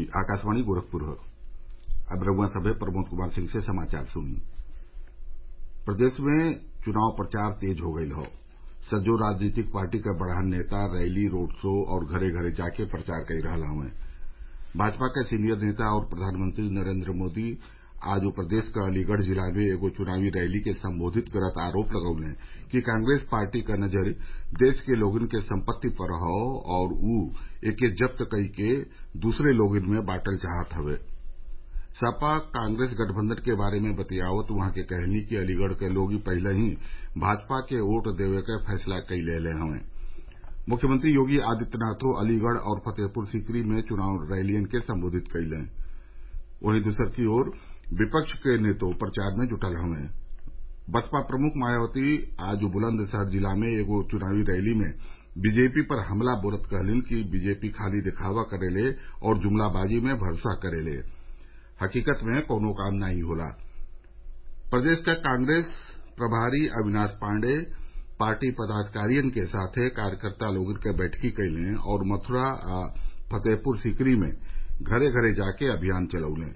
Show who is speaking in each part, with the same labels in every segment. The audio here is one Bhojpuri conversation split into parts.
Speaker 1: आकाशवाणी गोरखपुर अब रउआ सभे प्रमोद कुमार सिंह से समाचार सुनी प्रदेश में चुनाव प्रचार तेज हो गईल हौ सज्जो राजनीतिक पार्टी क बड़हन नेता रैली रोड शो और घरे घरे जाके प्रचार कई रहल हउवे भाजपा के सीनियर नेता और प्रधानमंत्री नरेन्द्र मोदी आज प्रदेश क अलीगढ़ जिला में एगो चुनावी रैली के संबोधित करत आरोप लगौले कि कांग्रेस पार्टी क नजर देश के लोगन के संपत्ति पर हौ और उ एके जब्त कइके दूसरे लोगन में बांटल चाहत हवे सपा कांग्रेस गठबंधन के बारे में बतियावत उहाँ के कहनी कि अलीगढ़ के लोग पहिले ही भाजपा के वोट देवे क फैसला कई लेले हवें मुख्यमंत्री योगी आदित्यनाथो अलीगढ़ और फतेहपुर सीकरी में चुनाव रैलियन के संबोधित कइले वहीं दूसरकी ओर विपक्ष के नेतो प्रचार में जुटल हवें बसपा प्रमुख मायावती आज बुलंदशहर जिला में एगो चुनावी रैली में बीजेपी पर हमला बोलत कहलिन कि बीजेपी खाली दिखावा करेले और जुमलाबाजी में भरोसा करेले हकीकत में कौनो काम नाहीं होला प्रदेश क कांग्रेस प्रभारी अविनाश पाण्डेय पार्टी पदाधिकारियन के साथे कार्यकर्ता लोगन के बैठकी कइले और मथुरा आ फतेहपुर सीकरी में घरे घरे जाके अभियान चलौले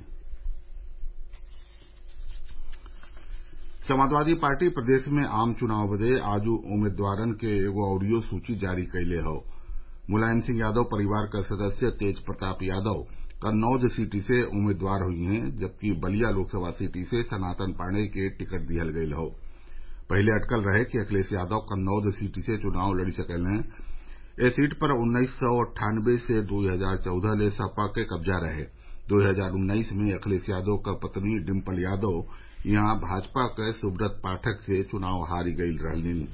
Speaker 1: समाजवादी पार्टी प्रदेश में आम चुनाव बदे आज उम्मीदवारन के एगो अउरियो सूची जारी कइले हौ मुलायम सिंह यादव परिवार क सदस्य तेज प्रताप यादव कन्नौज सीट से उम्मीदवार हुई हैं जबकि बलिया लोकसभा सीट से सनातन पाण्डेय के टिकट दिहल गयल हौ पहिले अटकल रहे कि अखिलेश यादव कन्नौज सीट से चुनाव लड़ी सकेले ए सीट पर उन्नीस सौ अट्ठानबे से दो हजार चौदह ले सपा के कब्जा रहे दो हजार उन्नीस में अखिलेश यादव क पत्नी डिम्पल यादव इहां भाजपा क सुब्रत पाठक से चुनाव हारी गईल रहलीन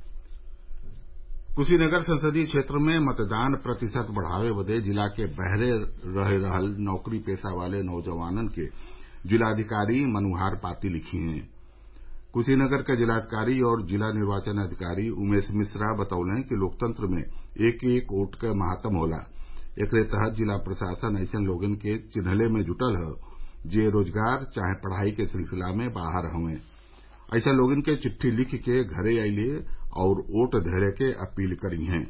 Speaker 1: कुशीनगर संसदीय क्षेत्र में मतदान प्रतिशत बढ़ावे बदे जिला के बहरे रह रहल नौकरी पेशा वाले नौजवानन के जिलाधिकारी मनोहर पाती लिखी हैं कुशीनगर के जिलाधिकारी और जिला निर्वाचन अधिकारी उमेश मिश्रा बतौले कि लोकतंत्र में एक एक वोट क महात्म होला एकरे तहत जिला प्रशासन अइसन लोगन के चिन्हले में जुटल ह जे रोजगार चाहे पढ़ाई के सिलसिला में बाहर हवें अइसन लोगन के चिट्ठी लिख के घरे अइले और वोट धरे के अपील करी हैं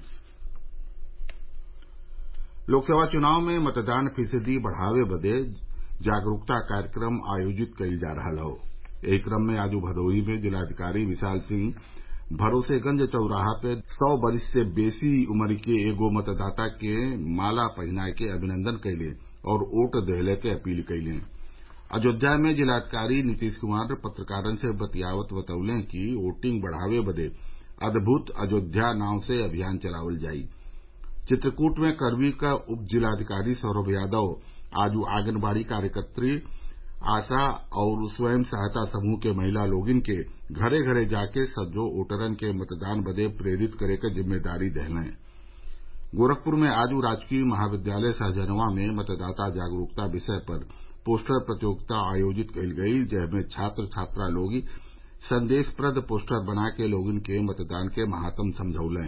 Speaker 1: लोकसभा चुनाव में मतदान फीसदी बढ़ावे बदे जागरूकता कार्यक्रम आयोजित कईल जा रहल हौ एही क्रम में आज भदोही में जिलाधिकारी विशाल सिंह भरोसेगंज चौराहा पे सौ बरिस से बेसी उम्र के एगो मतदाता के माला पहिनाय के अभिनंदन कइले और वोट देहले के अपील कइले अयोध्या में जिलाधिकारी नीतीश कुमार पत्रकारन से बतियावत बतौले कि वोटिंग बढ़ावे बदे अद्भुत अयोध्या नाव से अभियान चलावल जाई चित्रकूट में करवी क उप जिलाधिकारी सौरभ यादव आज आंगनबाड़ी कार्यकत्री आशा और स्वयं सहायता समूह के महिला लोगिन के घरे घरे जाके सज्जो वोटरन के मतदान बदे प्रेरित करे क जिम्मेदारी देहलें गोरखपुर में आज राजकीय महाविद्यालय सहजनवा में मतदाता जागरूकता विषय पर पोस्टर प्रतियोगिता आयोजित कईल गई जेमे छात्र छात्रा लोग संदेशप्रद पोस्टर बना के लोगन के मतदान के महात्म समझौलें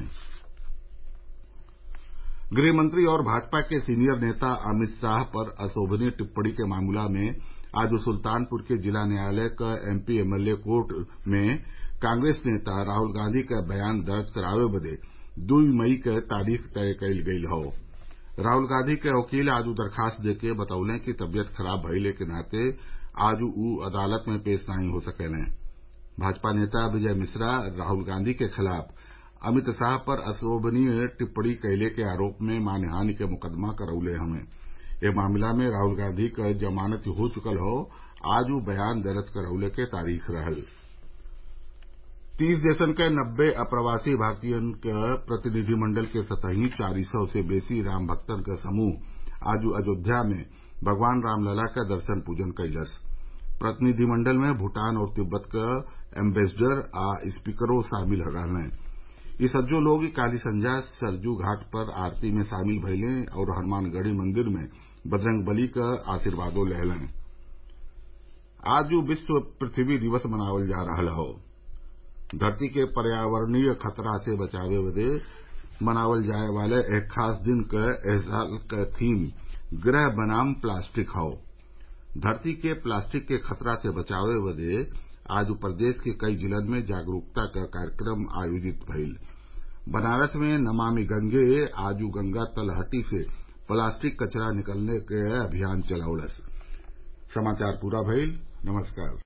Speaker 1: गृहमंत्री और भाजपा के सीनियर नेता अमित शाह पर अशोभनीय टिप्पणी के मामला में आज सुल्तानपुर के जिला न्यायालय क एमपी एमएलए कोर्ट में कांग्रेस नेता राहुल गांधी क बयान दर्ज करावे बदे दुई मई क तारीख तय कईल गईल हौ राहुल गांधी के वकील आज दरखास्त देके बतौले कि तबियत खराब भइले के नाते आज उ अदालत में पेश नाहीं हो सकेलें भाजपा नेता विजय मिश्रा राहुल गांधी के खिलाफ अमित शाह पर अशोभनीय टिप्पणी कइले के आरोप में मानहानि के मुकदमा करौले हवें एह मामला में राहुल गांधी क जमानत हो चुकल हौ आज उ बयान दर्ज करौले के तारीख रहल तीस देशन के नब्बे अप्रवासी भारतीयन क प्रतिनिधिमंडल के सतही चारि सौ से बेसी राम भक्तन क समूह आज अयोध्या में भगवान रामलला क दर्शन पूजन कइलस प्रतिनिधिमंडल में भूटान और तिब्बत क एम्बेसडर आ स्पीकरो शामिल रहलें इ सज्जो लोग काल्हि संझा सरयू घाट पर आरती में शामिल भइले और हनुमानगढ़ी मंदिर में बजरंगबली क आशीर्वादो लेहलें आज विश्व पृथ्वी दिवस मनावल जा रहल हौ धरती के पर्यावरणीय खतरा से बचावे बदे मनावल जाये वाले एह खास दिन क एह साल क थीम ग्रह बनाम प्लास्टिक हौ धरती के प्लास्टिक के खतरा से बचावे बदे आज प्रदेश के कई जिलन में जागरूकता क कार्यक्रम आयोजित भइल बनारस में नमामि गंगे आज गंगा तलहटी से प्लास्टिक कचरा निकलने के अभियान चलौलस समाचार पूरा भइल नमस्कार